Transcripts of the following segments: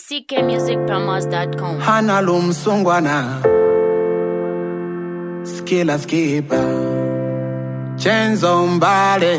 ckmusicpromos.com. hana lumsungwana skila skipa chenzo mbale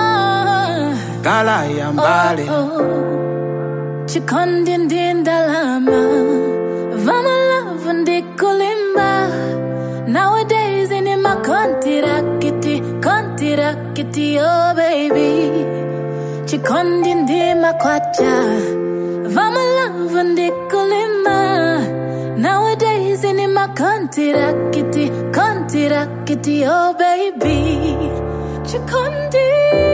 gala ya mbale chikondi ndi ndalama vamalavu ndi kulimba nowadays ini makontirakiti kontirakiti oh baby chikondi ndi makwacha vamalavu ndi kulimba nowadays ini makontirakiti kontirakiti oh baby chikondi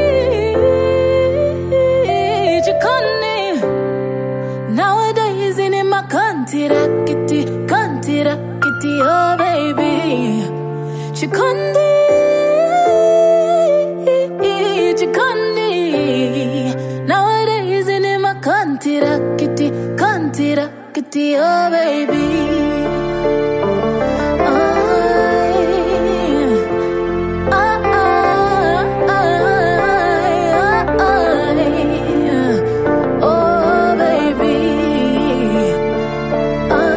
chikondi Nowadays in my country, kitty, country, kitty, oh baby. Chikondi, chikondi. Nowadays in my country, kitty, country, kitty, oh baby. Oh, oh, oh, oh, oh. Oh, baby. Ah,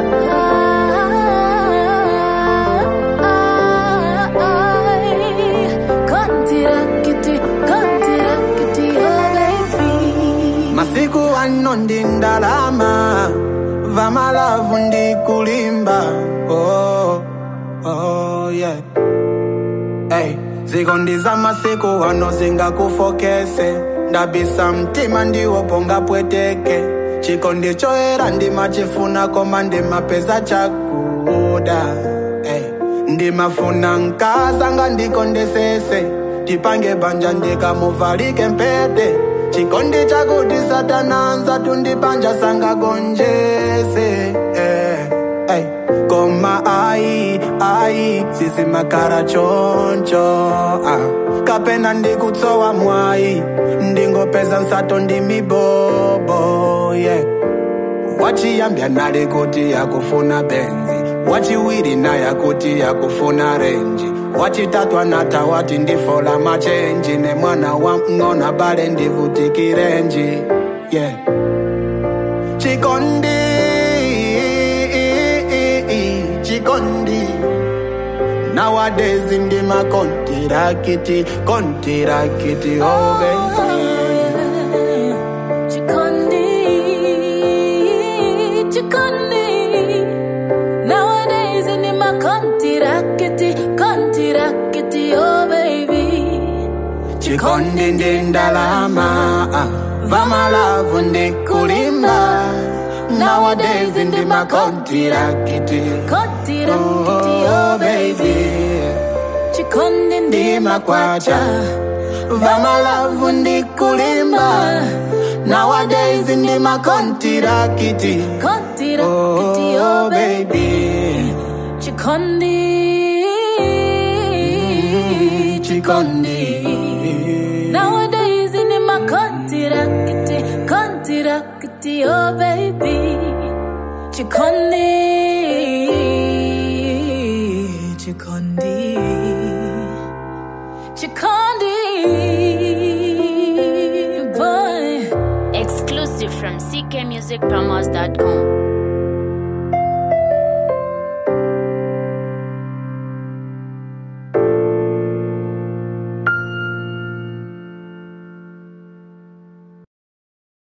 ah, ah, Kontirakiti, kontirakiti, oh, baby. masiku ano ndi ndalama vamalavu ndi kulimba oh, oh, yeah. hey, zikondi za masiku ano zingakufokese ndabisa mtima ndiwo ponga pweteke chikondi choera ndimachifuna koma ndimapeza chakuda hey. ndimafuna nkazanga ndikondesese tipange banja ndikamuvalike mpete chikondi chakuti satananza tundipanja sangagonjese eh, hey. koma ai ai sisimakara choncho ah. kapena ndikutsowa mwai ndingopeza nsato ndi mibobo yeah. wachiyambya nale kuti yakufuna benzi wachiwiri naye kuti yakufuna renji wachitatu anata wati ndifola machenji ne mwana wa mng'ona bale ndivutikirenji yeah. chikondi chikondi nowadays ndi makontirakiti kontirakiti oh baby Chikondi, chikondi. Nowadays in my kontirakiti, kontirakiti, oh baby. chikondi ndi ndalama ah, vamalavu ndi kulimba nowadays ndi makontirakiti Kontirakiti, oh baby. Chikondi ndi ndi makwacha vamalavu ndi kulimba nowadays ndi makontirakiti kontirakiti, oh oh baby. baby Chikondi, chikondi Nowadays in my kontirakiti, kontirakiti, oh baby. Chikondi, chikondi, chikondi, boy. Exclusive from ckmusicpromos.com.